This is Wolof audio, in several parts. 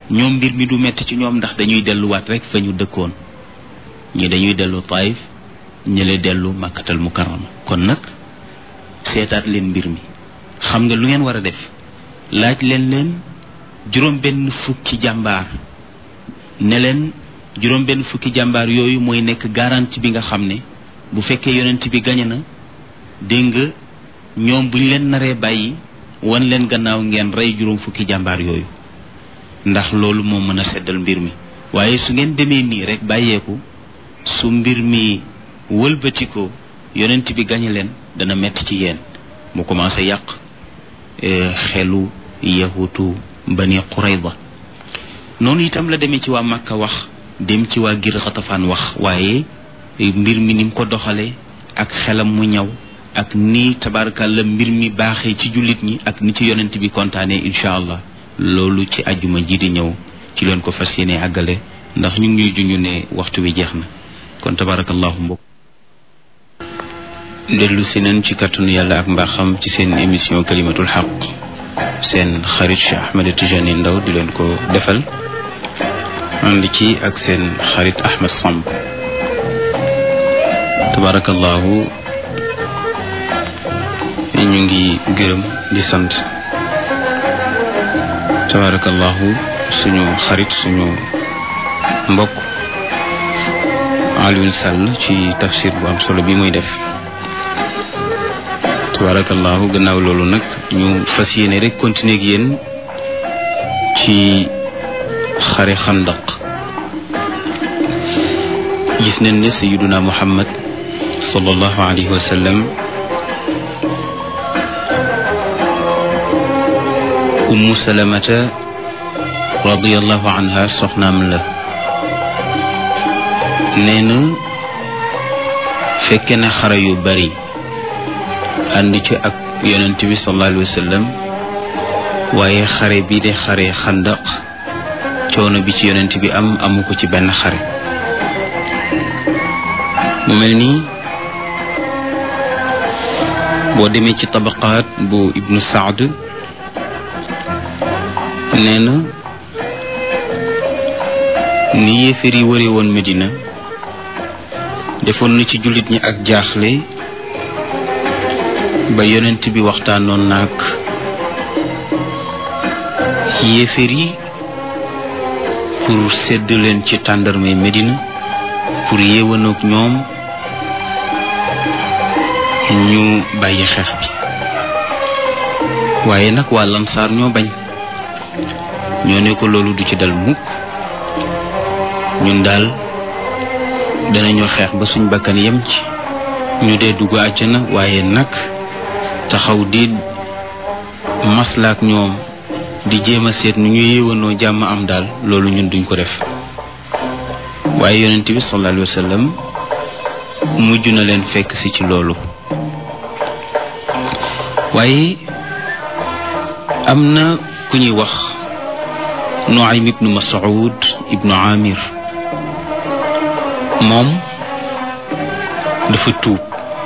ñoom mbir mi du metti ci ñoom ndax dañuy delluwaat rek fa ñu dëkkoon ñi dañuy dellu taif ñële dellu makkatal mukarrama kon nag seetaat leen mbir mi xam nga lu ngeen war a def laaj leen leen juróom benn fukki jàmbaar ne leen juróom benn fukki jàmbaar yooyu mooy nekk garantie bi nga xam ne bu fekkee yonent bi gañe na dégg nga ñoom buñ leen naree bàyyi wan leen gannaaw ngeen rey juróom fukki jàmbaar yooyu ndax loolu moo mën a seddal mbir mi waaye su ngeen demee nii rek bàyyeeku su mbir mi wëlbatikoo yonent bi gañe leen dana metti ci yéen mu commencé yàq xelu yahutu bani qurayda noonu itam la demee ci waa Makka wax dem ci waa gir xatafaan wax waaye mbir mi ni mu ko doxalee ak xelam mu ñaw ak ni tabarakàlla mbir mi baaxee ci jullit ñi ak ni ci yonent bi kontaanee incha allah loolu ci ajjuma ji di ñëw ci leen ko fas yéene àggale ndax ñu ngi ñuy junj ne waxtu wi jeex na kon tabarakallahu mbokk dellu si nañ ci kàttanu yàlla ak mbaaxam ci seen émission kalimatul xaq seen xarit Cheikh Ahmed Tijani Ndaw di leen ko defal ànd ci ak seen xarit Ahmed Samb tabarakallahu ñu ngi gërëm di sant tabarakallahu suñu xarit suñu mbokk Alioune Sall ci tafsir bu am solo bi muy def tabarakallahu gannaaw loolu nag ñu fas yéene rek continuer ak yéen ci xare xandaq gis nañ ne sayiduna muhammad sallallahu alayhi wa sallam ummu salamata radiallahu anha soxnaam la nee na fekke na xare yu bari ànd ci ak yonent bi sallallahu alayhi wa sallam waaye xare bi de xare xandaq coono bi ci yonent bi am amu ko ci benn xare mu mel nii boo demee ci tabaqaat bu ibnu saad nee na ni yéeféer yi wëre woon Medina defoon na ci jullit ñi ak jaaxle ba yonent bi waxtaanoon naag yéeféer yi pour sedd leen ci tàndarmay Medina pour yéewanoog ñoom ñu bàyyi xeex bi waaye nag waa lansaar ñoo bañ ñoo ne ko loolu du ci dal mukk ñun daal danañu xeex ba suñ bakkan yem ci ñu dee dugg àjjana waaye nag taxaw di maslaak ñoom di jéem a seet nu ñu yéewanoo jàmm am daal loolu ñun duñ ko def waaye yonent bi sallallahu alayhi wa sallam mujj na leen fekk si ci loolu waaye am na ku ñuy wax Nuaym ibnu Mas'ud ibnu Amir moom dafa tuub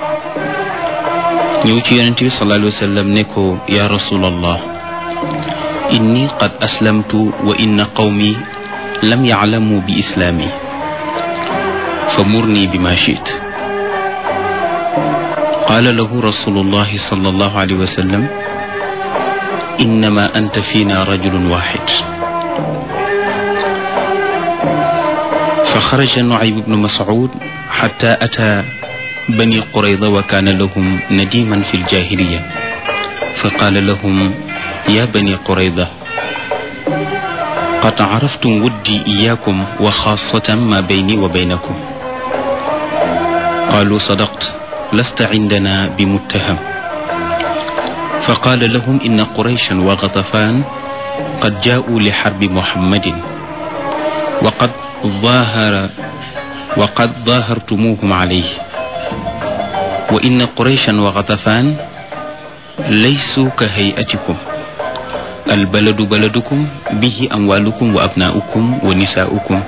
ñëw ci yonent bi sallallahu alayhi wa sallam ne ko ya rasulallah inni qad aslamtu wa inna qawmi lam yaclamu bi islaami fa murni bima chit qaala lahu rasulullahi sallallahu alayhi wa sallam innama anta fiina rajulun waxid فخرج نعيم بن مسعود حتى أتى بني قريظة وكان لهم نديما في الجاهلية فقال لهم يا بني قريظة قد عرفتم ودي إياكم وخاصة ما بيني وبينكم قالوا صدقت لست عندنا بمتهم فقال لهم إن قريشا وغطفان قد جاءوا لحرب محمد وقد ظاهر وقد ظاهرتموهم عليه وإن قريشا وغطفان ليسوا كهيئتكم البلد بلدكم به أموالكم وأبناؤكم ونساؤكم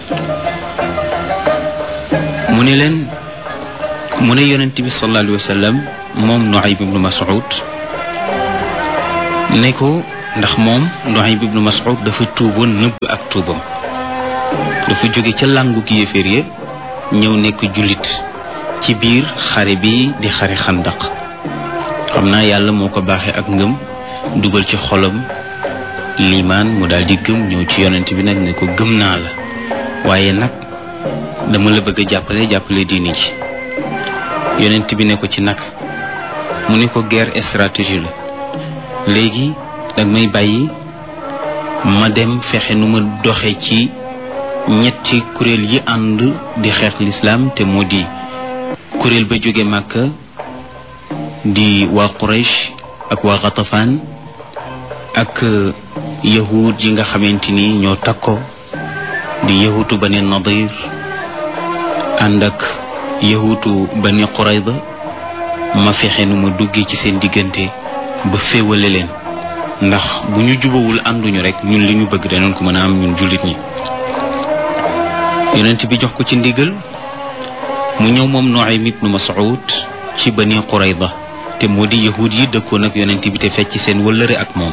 mu ne leen mu ne yonent bi sallallahu alayhi wa sallam moom Nuaym ibnu Mas'ud ne ko ndax moom Nuaym ibnu Mas'ud dafa tuuboon nëbb ak tuubam dafa jóge ca làngu ki yéeféer ya ñëw nekk jullit ci biir xare bi di xare xandaq xam naa yàlla moo ko baaxee ak ngëm dugal ci xolam liimaan mu daal di gëm ñëw ci yonent bi nag ne ko gëm naa la waaye nag dama la bëgg a jàppale jàppale diini ji yonent bi ne ko ci nag mu ne ko guerre stratégie la léegi dag may bàyyi ma dem fexe nu ma doxe ci ñetti kuréel yi ànd di xeex lislaam te moo di kuréel ba jóge Màkka di waa Quraysh ak waa Ghatafaan ak yahud yi nga xamante ni ñoo takko di yahutu Bani Nadir ànd ak yahutu Bani Qurayda ma fexe nu ma duggee ci seen diggante ba féewale leen ndax bu ñu jubawul ànduñu rek ñun li ñu bëgg danañ ko mën a am ñun jullit ñi yonent bi jox ko ci ndigal mu ñëw moom Nuaym ibnu Mas'ud ci Bani Qurayda te moo di yahud yi dëkkoon ak yonent bi te fecc seen wëllëre ak moom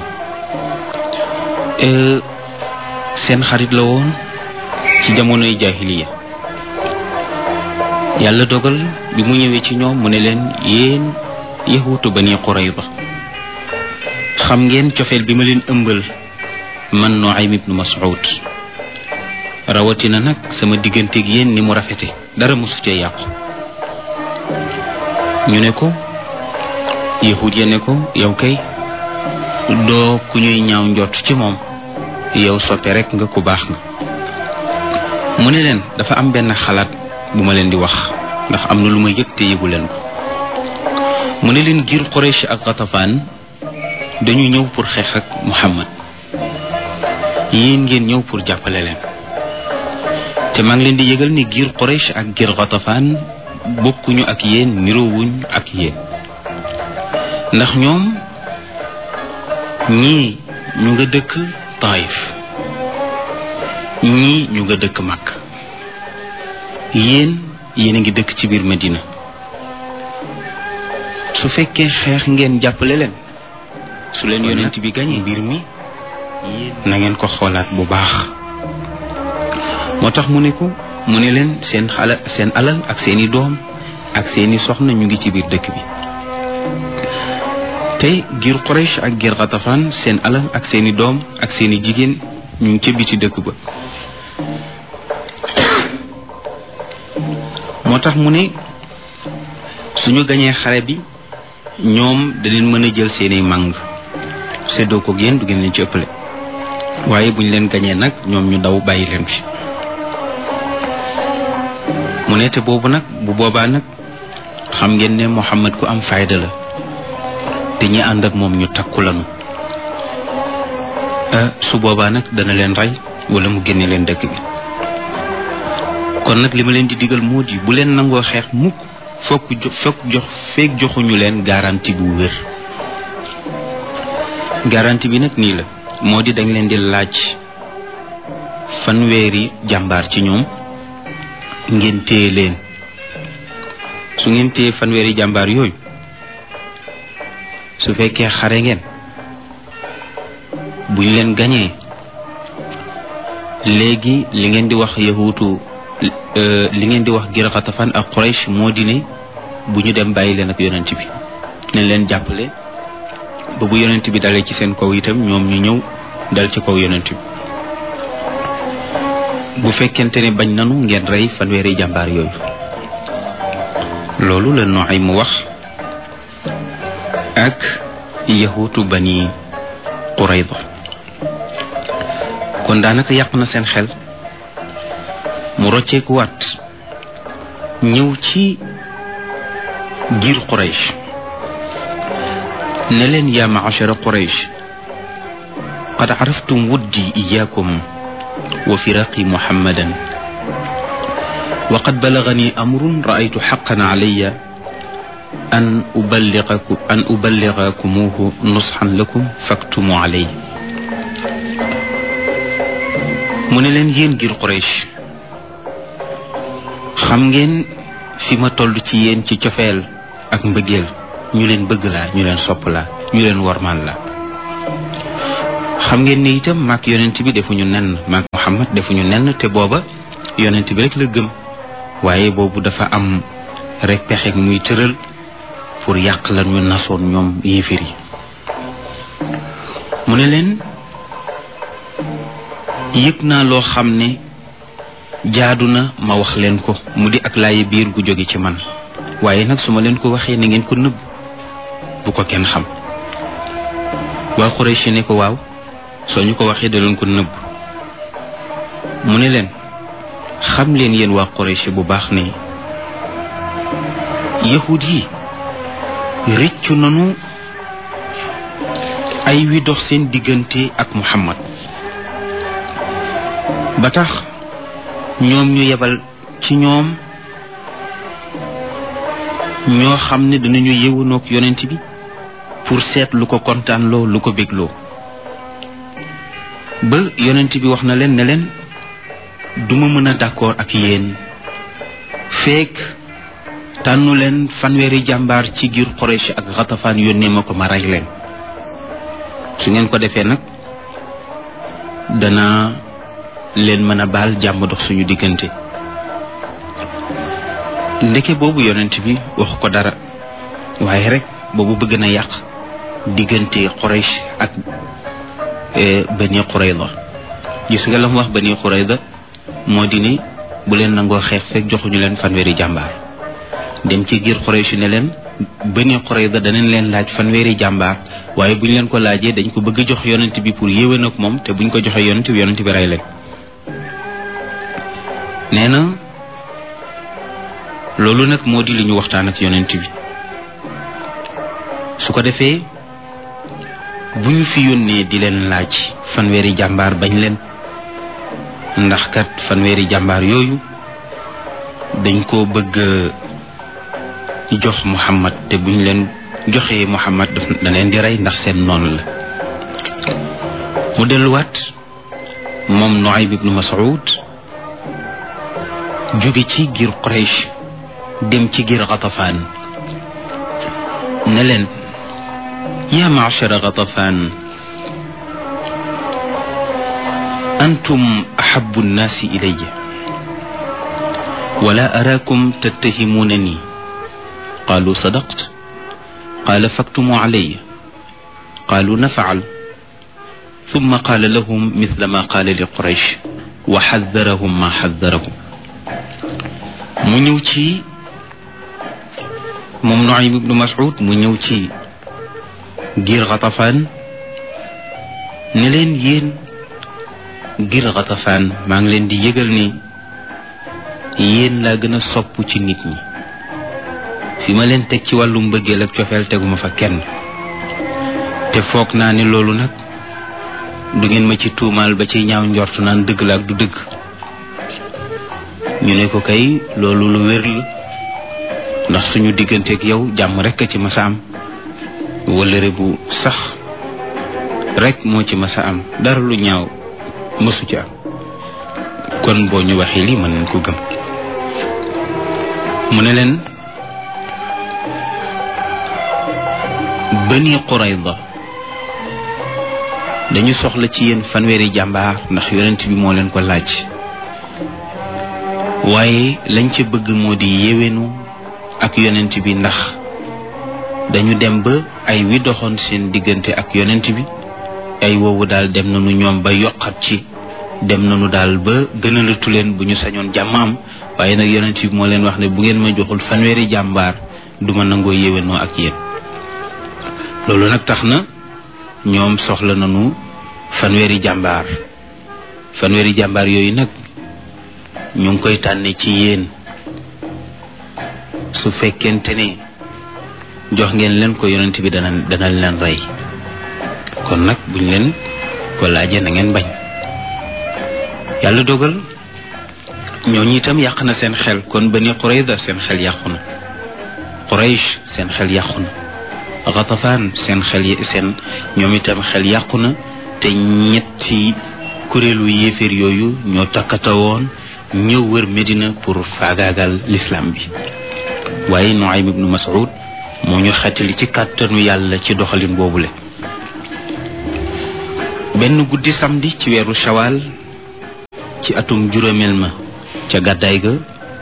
seen xarit la woon ci jamonoy jaahiliya yàlla dogal bi mu ñëwee ci ñoom mu ne leen yéen yahuutu Bani Qurayda xam ngeen cofeel bi ma leen ëmbal man Nuaym ibnu Mas'ud rawatina nag sama digganteeg yéen ni mu rafete dara mosu cee yàqu ñu ne ko yahud ya ne ko yow kay doo ku ñuy ñaaw njott ci moom yow soppe rek nga ku baax nga mu ne leen dafa am benn xalaat bu ma leen di wax ndax am na lu ma yëg te yëgu leen ko mu ne leen giir Quraysh ak Ghatafaan dañu ñëw pour xeex ak Muhammad yéen ngeen ñëw pour jàppale leen te maa ngi leen di yëgal ni giir Quraysh ak giir Ghatafaan bokkuñu ak yéen niroowuñ ak yéen ndax ñoom ñii ñu nga dëkk Taif ñii ñu nga dëkk Makka yéen yéen a ngi dëkk ci biir Medina su fekkee xeex ngeen jàppale leen su leen yonent bi gañee mbir mi na ngeen ko xoolaat bu baax moo tax mu ne ko mu ne leen seen xala seen alal ak seeni doom ak seeni soxna ñu ngi ci biir dëkk bi tey giir Quraysh ak giir Ghatafaan seen alal ak seeni doom ak seeni jigéen ñu ngi ca biti dëkk ba moo tax mu ne suñu gañee xare bi ñoom da leen mën a jël seeni màng séddoo ko génn du ngeen leen ci ëppale waaye buñ leen gañee nag ñoom ñu daw bàyyi leen fi mu ne te boobu nag bu boobaa nag xam ngeen ne Muhammad ku am fayda la te ñi ànd ak moom ñu takku lanu su boobaa nag dana leen rey wala mu génne leen dëkk bi kon nag li ma leen di digal moo di bu leen nangoo xeex mukk fokk jo fokk jox feek joxuñu leen garantie bu wér garantie bi nag nii la moo di dañ leen di laaj fanweeri jàmbaar ci ñoom ngeen téye leen su ngeen téye fanweeri jàmbaar yooyu su fekkee xare ngeen buñ leen gañee léegi li ngeen di wax yahuutu li ngeen di wax Giir Xatafaan ak Quraysh moo di ne bu ñu dem bàyyi leen ak yonent bi nañ leen jàppale ba bu yonent bi dalee ci seen kaw itam ñoom ñu ñëw dal ci kaw yonent bi bu fekkente ne bañ nanu ngeen rey fanweeri jàmbaar yooyu loolu la Nuaym mu wax ak yahuutu Bani Qurayda kon daanaka yàq na seen xel mu rocceeku waat ñëw ci giir Quraysh ne leen yaa maachara Quraysh qad caraftum wuddi iyaakum wa firaqi muhammadan wa qad balagani amrun raaytu xaqan calaya an uballigaku an uballigakumuuhu nusxan lakum faktumu calay mu ne leen yéen giir Quraysh xam ngeen fi ma toll ci yéen ci cofeel ak mbëggeel ñu leen bëgg laa ñu leen sopp laa ñu leen wormaal la xam ngeen ni itam maak yonent bi defuñu nenn maak Muhammad defuñu nenn te booba yonent bi rek la gëm waaye boobu dafa am rek pexe muy tëral pour yàq lan ñu nasoon ñoom yéefir yi mu ne leen yëg naa loo xam ne jaadu na ma wax leen ko mu di ak laayi biir gu jóge ci man waaye nag su ma leen ko waxee na ngeen ko nëbb bu ko kenn xam waa Quraysh ne ko waaw soo ñu ko waxee da leen ko nëbb mu ne leen xam leen yéen waa Quraysh bu baax ne yahud yi rëccu nanu ay wi dox seen diggante ak Muhammad ba tax ñoom ñu yebal ci ñoom ñoo xam ne danañu yëwanoog yonent bi pour seet lu ko kontaanloo lu ko bégloo ba yonent bi wax na leen ne leen duma mën a d'accord ak yéen feek tànnu leen fanweeri jàmbaar ci giir Quraysh ak Xatafaan yónnee ma ko ma rey leen su ngeen ko defee nag dana leen mën a baal jàmm dox suñu diggante ndeke boobu yonent bi waxu ko dara waaye rek boobu bëgg na yàq diggante Quraysh ak Bani Qurayda gis nga la mu wax Bani Qurayda moo di ni bu leen nangoo xeex fekk joxuñu leen fanweeri jàmbaar dem ci giir Quraysh ne leen Bani Qurayda danañ leen laaj fanweeri jàmbaar waaye bu ñu leen ko laajee dañ ko bëgg a jox yonent bi pour yéwén ak moom te buñ ko joxee yonent bi yonent bi rey leen nee na loolu nag moo di li ñu waxtaan ak yonent bi su ko defee bu ñu fi yónnee di leen laaj fanweeri jàmbaar bañ leen ndax kat fanweeri jàmbaar yooyu dañ koo bëgg jox Muhammad te buñ leen joxee Muhammad daf da leen di rey ndax seen noonu la mu delluwaat moom Nuaym ibnu Mas'ud jóge ci giir Quraysh dem ci giir Ghatafaan ne leen yaa ma'shara Ghatafaan antum ahabbu nnaasi ilayya wala araakum tattahimuunani qaalu sadaqt qaala faktumu alayya qaalu naf'al thumma qaala lahum mithla ma qaala li Quraysh wa xaddarahum ma xaddarahum mu ñëw ci moom Nuaym ibnu Mas'ud mu ñëw ci giir Ghatafaan ne leen yéen giir Ghatafaan maa ngi leen di yëgal ni yéen laa gën a sopp ci nit ñi fi ma leen teg ci wàllu mbëggeel ak cofeel teguma fa kenn te foog naa ne loolu nag du ngeen ma ci tuumaal ba ci ñaaw njortu naan dëgg la ak du dëgg ñu ne ko kay loolu lu wér la ndax suñu digganteeg yow jàmm rek a ci masa am wëllëre bu sax rek moo ci masa am dara lu ñaaw mësu ci am kon boo ñu waxee lii mën nañ ko gëm mu ne leen Bani Qurayda dañu soxla ci yéen fanweeri jàmbaar ndax yonent bi moo leen ko laaj waaye lañ ca bëgg moo di yéwénu ak yonent bi ndax dañu dem ba ay wi doxoon seen diggante ak yonent bi ay woowu daal dem nañu ñoom ba yokkat ci dem nañu daal ba gënalatu leen bu ñu sañoon jàmm am waaye nag yonent bi moo leen wax ne bu ngeen ma joxul fanweeri jàmbaar du ma nangoo yéwénoo ak yéen loolu nag tax na ñoom soxla nañu fanweeri jàmbaar fanweeri jàmbaar yooyu nag ñu ngi koy tànne ci yéen su fekkente ne jox ngeen leen ko yonent bi dana dana leen rey kon nag buñ leen ko laajee na ngeen bañ yàlla dogal ñooñu itam yàq na seen xel kon Bani Qurayda seen xel yàqu na Quraysh seen xel yàqu na Ghatafaan seen xel yi seen ñoom itam xel yàqu na te ñetti kuréelu yéeféer yooyu ñoo takkata woon ñëw wër Medina pour faagaagal l'islam bi waaye Nuaym ibnu Mas'ud moo ñu xettali ci kàttanu yàlla ci doxalin boobule benn guddi samedi ci weeru shawal ci atum juróomeel ma ca gàddaay ga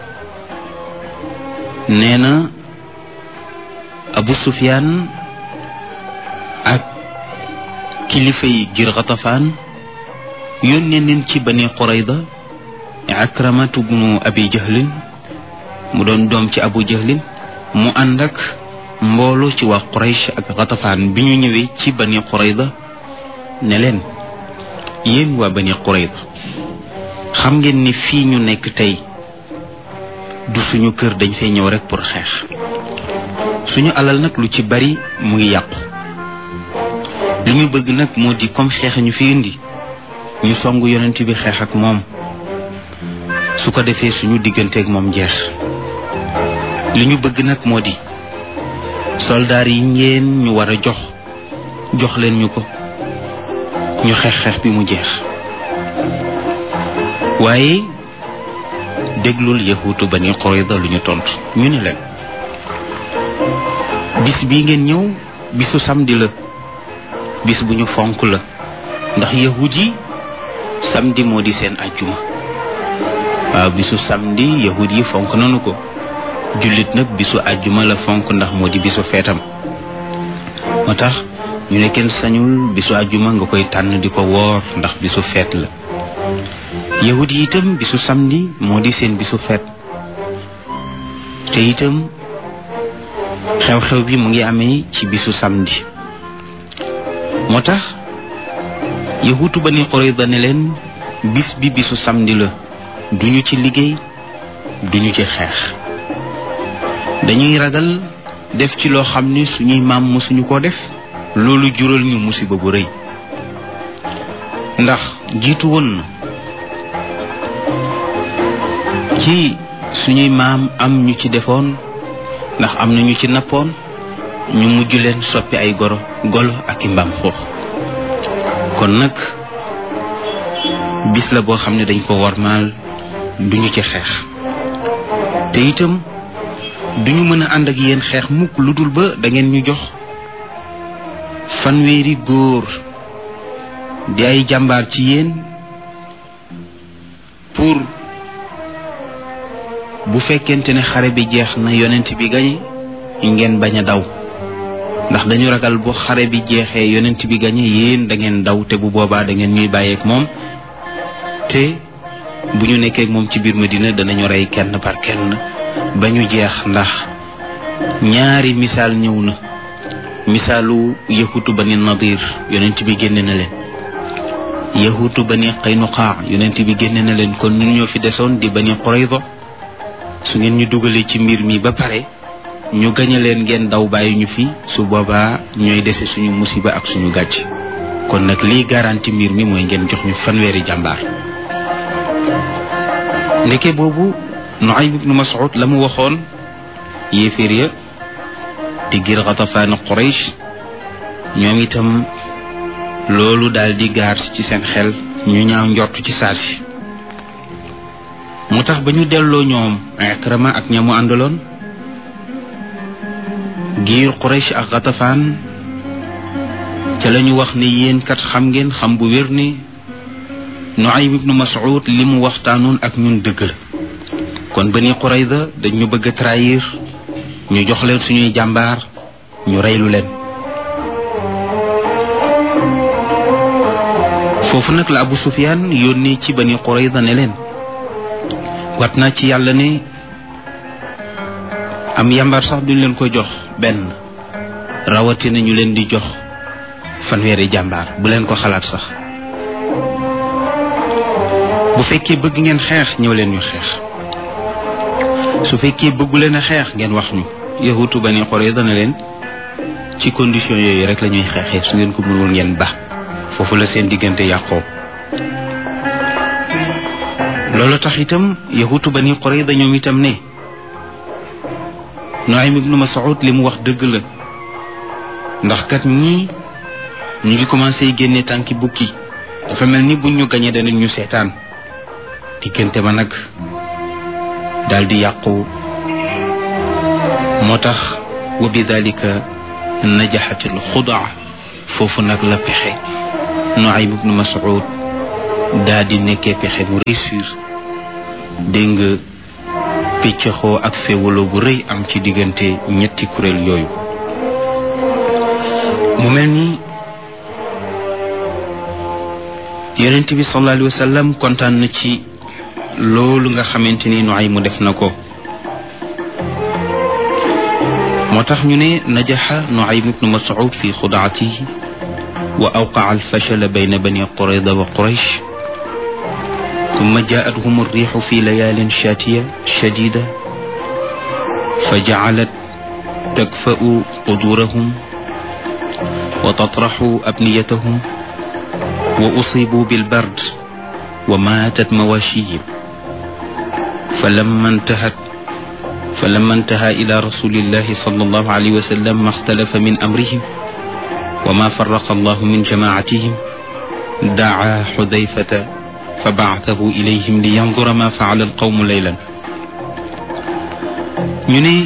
nee na abu sufyaan ak kilifa yi gir xatafaan yónnee neen ci bani qurayda akramatu bnu abi jahlin mu doon doom ci abu jahlin mu ànd ak mbooloo ci waa quraysh ak xatafaan bi ñu ñëwee ci bani qurayda ne leen yéen waa bani qurayda xam ngeen ni fii ñu nekk tey du suñu kër dañ fay ñëw rek pour xeex suñu alal nag lu ci bari mu ngi yàqu li ñu bëgg nag moo di comme xeex ñu fi indi ñu songu yonent bi xeex ak moom su ko defee suñu digganteeg moom jeex li ñu bëgg nag moo di soldaar yi ngeen ñu war a jox jox leen ñu ko ñu xeex xeex bi mu jeex waaye déglul yahuutu bani Qurayda lu ñu tontu ñu ne leen bis bii ngeen ñëw bisu samedi la bis bu ñu fonk la ndax yahud yi samedi moo di seen ajjuma waaw bisu samedi yahud yi fonk nanu ko jullit nag bisu ajjuma la fonk ndax moo di bisu feetam moo tax ñu ne kenn sañul bisu ajjuma nga koy tànn di ko woor ndax bisu feet la yahud yi itam bisu samedi moo di seen bisu feet te itam xew-xew bi mu ngi amee ci bisu samedi moo tax yahutu bani Qurayda ne leen bis bi bisu samedi la duñu ci liggéey duñu ci xeex dañuy ragal def ci loo xam ni suñuy maam mosuñu ko def loolu jural ñu musiba bu rëy ndax jiitu woon na ci suñuy maam am ñu ci defoon ndax am na ñu ci nappoon ñu mujj leen soppi ay goro golo ak i mbaam xuux kon nag bis la boo xam ne dañ ko warmaal duñu ci xeex te itam duñu mën a ànd ak yéen xeex mukk lu dul ba da ngeen ñu jox fanweeri góor di ay jàmbaar ci yéen pour bu fekkente ne xare bi jeex na yonent bi gañe ngeen bañ a daw ndax dañu ragal bu xare bi jeexee yonent bi gañe yéen da ngeen daw te bu boobaa da ngeen ñuy bàyyeek moom te bu ñu nekkee moom ci biir Medina danañu rey kenn par kenn ba ñu jeex ndax ñaari misaal ñëw na misaalu yahutu bani nadir yonent bi génne na leen yahutu bani qaynuqaa yonent bi génne na leen kon ñun ñoo fi desoon di bani Qurayza su ngeen ñu dugalee ci mbir mi ba pare ñu gañe leen ngeen daw bàyyi ñu fi su boobaa ñooy dese suñu musiba ak suñu gàcc kon nag lii garanti mbir mi mooy ngeen jox ñu fanweeri jàmbaar ndeke boobu Nuaym ibnu Mas'ud la mu waxoon yéeféer ya di gir Xatafaan Quraysh ñoom itam loolu daal di gaar ci seen xel ñu ñaaw njort ci saasi mu tax ba ñu delloo ñoom Ikrama ak ñamu àndaloon giir Quraysh ak Xatafaan ca la ñu wax ne yéen kat xam ngeen xam bu wér ni Nuaym ibnu Mas'ud li mu waxtaanoon ak ñun dëgg la kon Bani Qurayza dañ ñu bëgg a trahir ñu jox leen suñuy jàmbaar ñu reylu leen foofu nag la Abu Sufyaan yónnee ci Bani Qurayza ne leen wat naa ci yàlla ne am yambar sax duñ leen ko jox benn rawatina ñu leen di jox fanweeri jàmbaar bu leen ko xalaat sax bu fekkee bëgg ngeen xeex ñëw leen ñu xeex su fekkee bëggu leen a xeex ngeen wax ñu yahutu Bani Qurayza ne leen ci condition yooyu rek la ñuy xeexee su ngeen ko mënul ngeen ba foofu la seen diggante yàqoo loolu tax itam yahutu Bani Qurayza ñoom itam ne Nuaym ibnu Mas'ud li mu wax dëgg la ndax kat ñii ñu ngi commencé génne tànki bukki dafa mel ni buñ ñu gañee danañ ñu seetaan diggante ma nag daal di yàqu moo tax wa bi dalika najaxatil xudaa foofu nag la pexe Nuaym ibnu Mas'ud daa di nekkee pexe mu réussir dégg nga piccaxoo ak féewaloo bu rëy am ci diggante ñetti kuréel yooyu mu mel ni yonent bi sallallahu alayhi wa sallam kontaan na ci loolu nga xamante ni Nuaym mu def na ko moo tax ñu ne najaxa Nuaym ibnu Mas'ud fi xudaatihi wa awqaa alfashal bayna bani Qurayda wa Quraysh ثم جاءتهم الريح في ليال شاتية شديدة فجعلت تكفأ قدورهم وتطرح أبنيتهم وأصيبوا بالبرد وماتت مواشيهم فلما انتهت فلما انتهى إلى رسول الله صلى الله عليه وسلم ما اختلف من أمرهم وما فرق الله من جماعتهم دعا حذيفة فبعثه إليهم لينظر ما فعل القوم ليلا ñu ne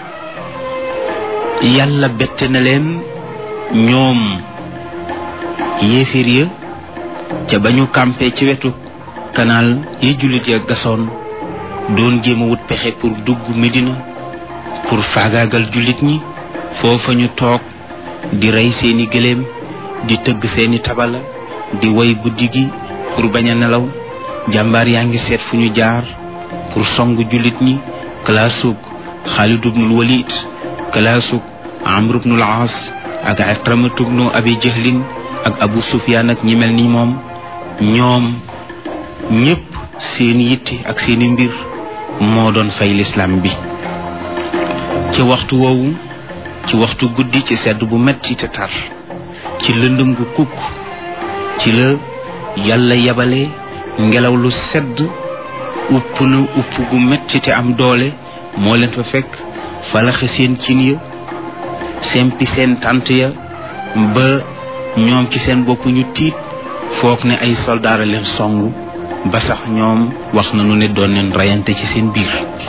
yàlla bett na leen ñoom yéeféer ya ca ba ñu campé ci wetu kanaal yi jullit ya gasoon doon jéem a wut pexe pour dugg Medina pour faagaagal jullit ñi foofa ñu toog di rey seeni gëléem di tëgg seeni tabala di way guddi gi pour bañ a nelaw jàmbaar yaa ngi seet fu ñu jaar pour song jullit ñi kalaasug Xaalid ibnul Walid kalaasug Amr ibnul Aas ak Ikramatu ibnu Abi Jahlin ak Abu Sufyaan ak ñi mel ni moom ñoom ñépp seen yitte ak seeni mbir moo doon fay lislaam bi ci waxtu woowu ci waxtu guddi ci sedd bu metti te tar ci lëndëm gu kukk ci la yàlla yabale ngelaw lu sedd upp na upp gu metti te am doole moo leen fa fekk falaxe seen cin ya sempi seen tànt ya ba ñoom ci seen bopp ñu tiit foog ne ay soldaara leen song ba sax ñoom wax nañu ne doon leen reyante ci seen biir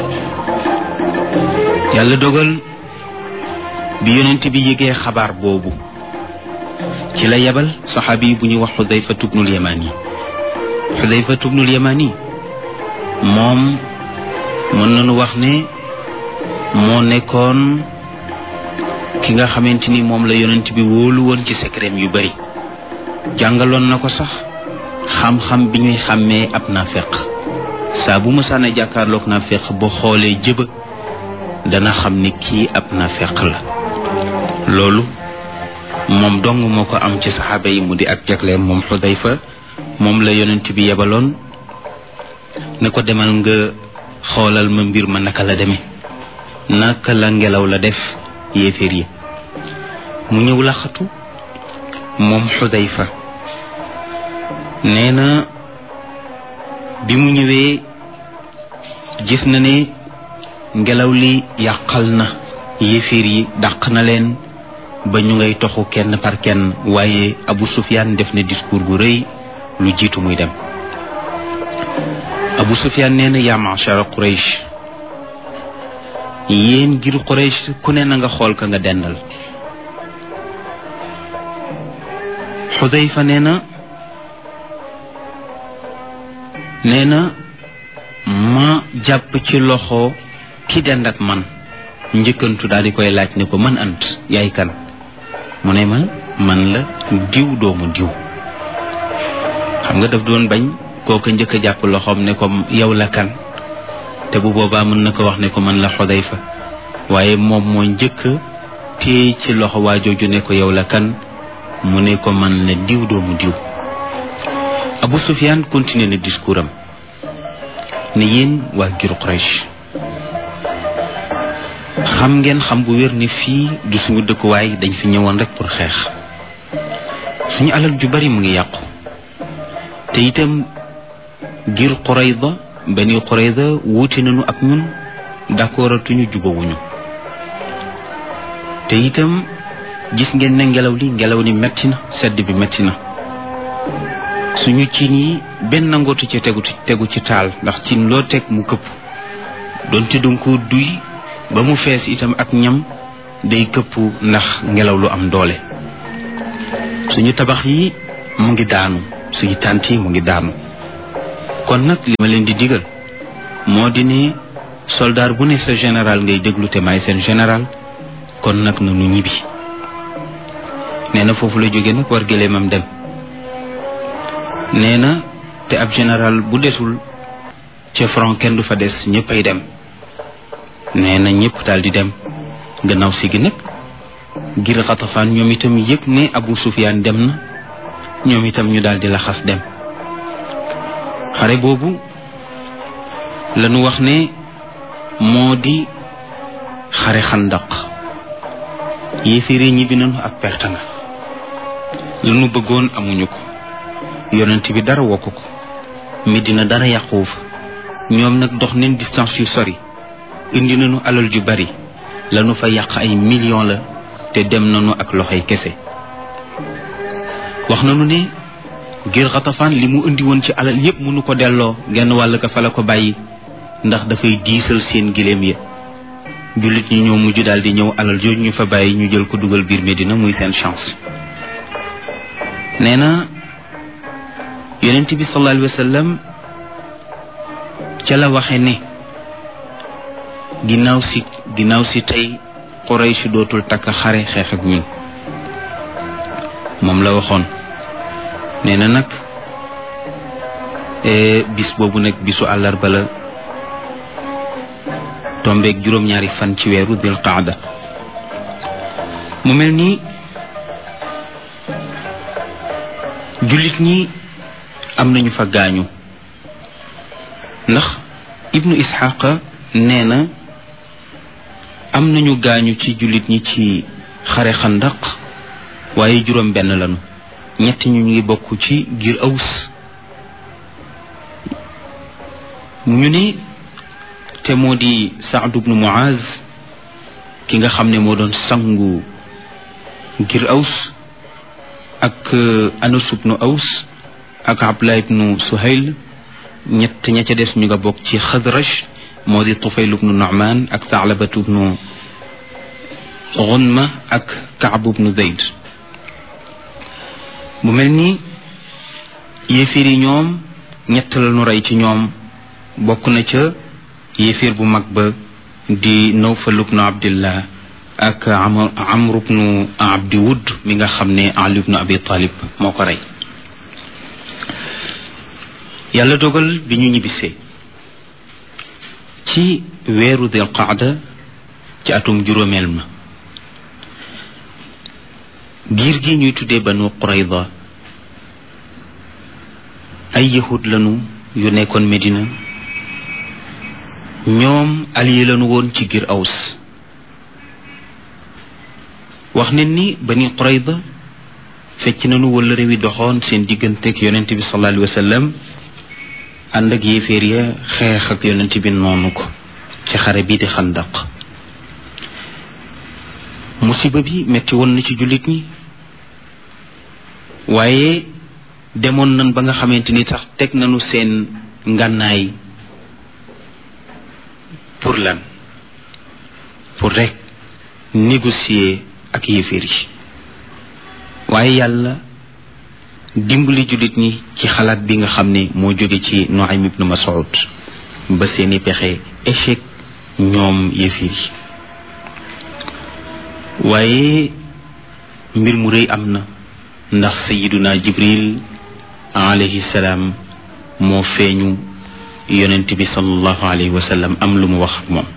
yàlla dogal bi yonent bi yëgee xabaar boobu ci la yebal saxaabi bu ñuy wax xudayfatu bnul yamani xudayfatu bnul yamani moom mën nañu wax ne moo nekkoon ki nga xamante ni moom la yonent bi wóolu woon ci secret yu bari jàngaloon na ko sax xam-xam bi ñuy xàmmee ab naafeq saa bu mësaana jàkkaarloog naafeq ba xoolee jëba dana xam ni kii ab naafeq la loolu moom dong moo ko am ci saxaaba yi mu di ak jagleem moom xudayfa moom la yonent bi yebaloon ne ko demal nga xoolal ma mbir ma naka la demee naka la ngelaw la def yéeféer yi mu ñëw laxatu moom xudayfa nee na bi mu ñëwee gis na ne ngelaw li yàqal na yéeféer yi dàq na leen ba ñu ngay toxu kenn par kenn waaye Abu Sufyaan def na discours bu rëy lu jiitu muy dem Abu Sufyaan nee na yaa ma'shara Quraysh yéen ngir Quraysh ku ne na nga xool ka nga dendal Xudayfa nee na nee na ma jàpp ci loxo ki dend ak man njëkkantu daal di koy laaj ne ko man ant yaay kan mu ne ma man la diw doomu diw xam nga daf doon bañ kooka njëkk a jàpp loxoom ne ko yow la kan te bu boobaa mën na ko wax ne ko man la Xudayfa waaye moom moo njëkk téye ci loxo waa jooju ne ko yow la kan mu ne ko man la diw doomu diw Abu Sufyaan continué na discours am ne yéen waa giru Quraysh xam ngeen xam bu wér ni fii du suñu dëkkuwaay dañ fi ñëwoon rek pour xeex suñu alal ju bari mu ngi yàqu te itam ngir Qurayda bani Qurayda wuute nañu ak ñun d'accordatuñu jubawuñu te itam gis ngeen ne ngelaw li ngelaw li metti na sedd bi metti na suñu cin yi benn nangootu ci tegu tegu ci taal ndax cin loo teg mu këpp doonte danga ko duy ba mu fees itam ak ñam day këpp ndax ngelaw lu am doole suñu tabax yi mu ngi daanu suñu tànt yi mu ngi daanu kon nag li ma leen di digal moo di ne soldaar bu ne sa général ngay déglu te maay seen général kon nag na nu ñibbi nee na foofu la jóge nag war gëléemam dem nee na te ab général bu desul ca front kenn du fa des ñëppay dem nee na ñëpp daal di dem gannaaw si gi nag ngir xatafaan ñoom itam yëg ne Abu Sufyaan dem na ñoom itam ñu daal di laxas dem xare boobu lañu wax ne moo di xare xandaq yéeféere ñibbi nañu ak perte nga lañu bëggoon amuñu ko yonent bi dara wokk ko Medina dara yàquwu fa ñoom nag dox neen distance yu sori indi nañu alal ju bari lañu fa yàq ay millions la te dem nañu ak loxoy kese wax nañu ne ngir xatafaan li mu indi woon ci alal yépp mënu ko delloo genn wàll ka fa la ko bàyyi ndax dafay diisal seen giléem ya jullit ñi ñoo mujj daal di ñëw alal jooju ñu fa bàyyi ñu jël ko dugal biir Medina muy seen chance nee na yonent bi sallallahu alayhi wa sallam ca la waxe ne ginnaaw si ginnaaw si tey Quraysh dootul takk xare xeex ak ñun moom la waxoon nee na nag bis boobu nag bisu àllarba la tombeeg juróom-ñaari fan ci weeru dil qaada mu mel ni jullit ñi am nañu fa gaañu ndax ibnu isxaqa nee na am nañu gaañu ci jullit ñi ci xare xandaq waaye juróom benn lañu ñett ñu ngi bokk ci giir aws ñu ni te moo di Saad ibnu Muaz ki nga xam ne moo doon sangu ngir aws ak Anas ibnu aws ak Abdullah ibnu Suhayl ñett ña ca des ñu nga bokk ci Xadraj moo di Tufayl ibnu Nu'man ak Taalabatu ibnu Gunma ak Kaab ibnu Zayd mu mel ni yéefir yi ñoom ñett la ñu rey ci ñoom bokk na ca yéefir bu mag ba di Nawfal ibnu Abdillah ak Amr ibnu Abdi Wud mi nga xam ne Ali ibnu Abi Talib moo ko rey yàlla dogal bi ñu ñibbisee ci weeru Dil Qaada ci atum juróomeel ma giir gi ñuy tuddee Banu Qurayda ay yahud lañu yu nekkoon Medina ñoom allié lañu woon ci giir Aws wax ne ni Bani Qurayda fecc nañu wala réewi doxoon seen digganteeg yonent bi sallallahu alayhi wa sallam ànd ak yéeféer ya xeex ak yonent bi noonu ko ci xare bii di xandaq musiba bi metti woon na ci jullit ñi waaye demoon nan ba nga xamante ni sax teg nañu seen ngànnaay pour lan pour rek négocier ak yéeféer yi waaye yàlla dimbali jullit ñi ci xalaat bi nga xam ne moo jóge ci Nuaym ibnu Mas'ud ba seeni pexe échec ñoom yéeféer yi waaye mbir mu rëy am na ndax sayiduna jibril alayhi salaam moo feeñu yonent bi sallallahu alayhi wa sallam am lu mu wax ak moom